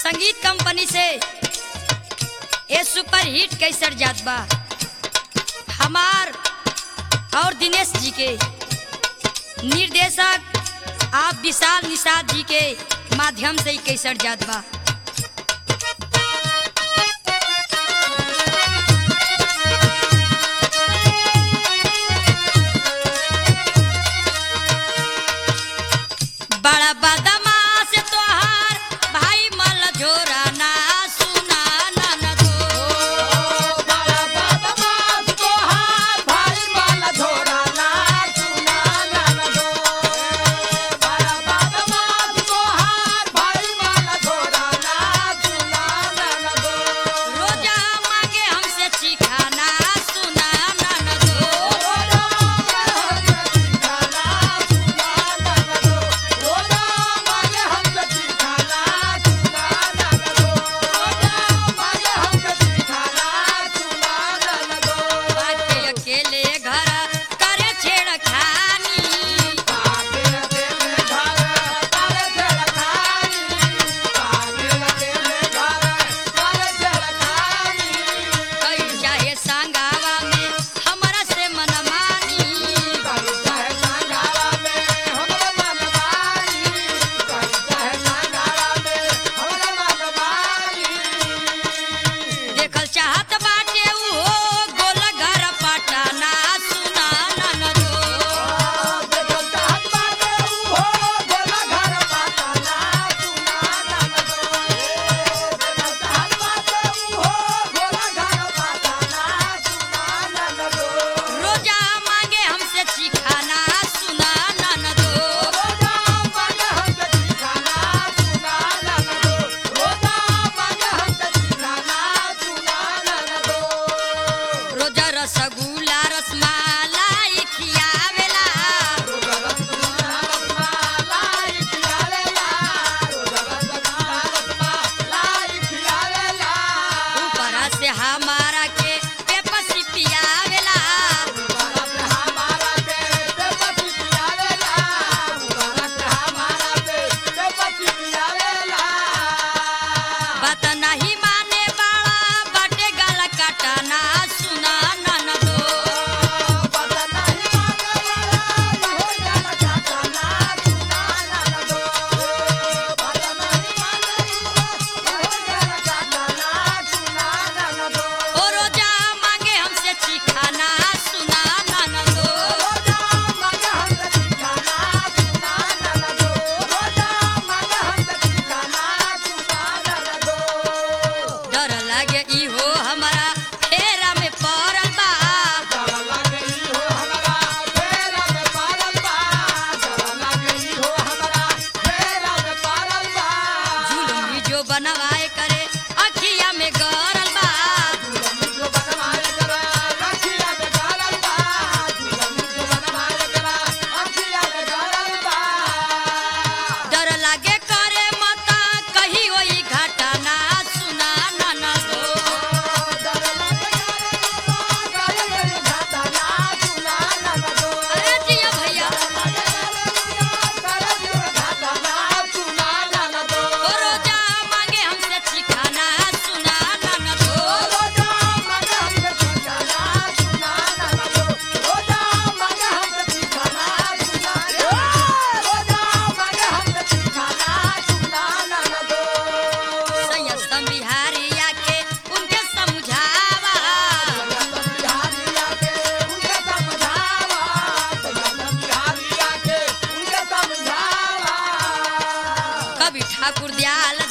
संगीत कंपनी से ये सुपर हिट कैसर जात बा हमार और दिनेश जी के निर्देशक आप विशाल निषाद जी के माध्यम से ही कैसर जात बा बड़ा बदमाश तोहार भाई मल झोरा ना सुना ननदो बड़ा बदमाश तोहार भाई माला झोरा ना सुना ननदो। बड़ा बदमाश तोहार भाई माला झोरा ना सुना ननदो। रोजा मांगे हमसे चिखाना सुना ननदो रोजा मांगे हमसे चिखाना सुना ननदो। रोजा मांगे हमसे चिखाना सुना ननदो। बाटे अकेले घर करे छेड़खानी आगे अकेले घर करे छेड़खानी। आगे अकेले घर करे छेड़खानी। कई चाहे संगावा में हमरा से मनमानी करी चाहे संगावा में हमरे मनमानी। करी चाहे संगावा में हमरे मनमानी। देखल चाहत बाटे उहो गोल घर पटाना सुना ननदो देखल चाहत बाटे उहो गोला घर पाटाना सुना ननदो। देखल चाहत बाटे उहो गोला घर पाटाना सुना ननदो। रोजा मांगे हमसे चिखाना सुना ननदो रोजा मांगे हमसे चिखाना सुना ननदो। रोजा मांगे हमसे चिखाना सुना ननदो। रोजा रसगुल्ला रसमालाई खियावेला रोजा रसगुल्ला रसमलाई खियावेला। रोजा रसगुल्ला रसमलाई खियावेला। ऊपर से हमारा के पेपस पियावेला मुबारक हमारा के बेपति पियावेला। मुबारक हमारा के बेपति पियावेला। बात नहीं माने बाड़ा बाटे गला काटाना सुना ननदो पता नहीं माने वाला हो जाना चाहताना सुना ननदो। पता नहीं माने वाला हो जाना चाहताना सुना ननदो। ओ रोजा मांगे हमसे चिखाना सुना ननदो रोजा मांगे हमसे चिखाना सुना ननदो। रोजा मांगे हमसे चिखाना सुना ननदो। डर लागे इहो हमारा फेरा में पड़ल बा डर लागई हो हमरा फेरा में पारल बा। डर लागई हो हमरा फेरा में पारल बा। जुलमी जो बनवाए करे अखिया में गरल बा दुल्हन जो बनवाए करा, अखिया में गारल बा। दुल्हन जो बनवाए करा, अखिया में गारल बा। डर लागे करे मता कही होई घटना सुना ननदो डर लागे करे करे घटना सुना ननदो। अरे जिया भैया करे घटना सुना ननदो। ओ रोजा मांगे हमसे चिखाना सुना ननदो रोजा मांगे हमसे चिखाना सुना ननदो। रोजा मांगे हमसे चिखाना सुना रोजा मांगे हमसे चिखाना सुना ननदो। संयस्तम बिहारिया के उनके समझावा बिहारिया के उनके समझावा बिहारिया के उनके समझावा कभी ठाकुर दयाल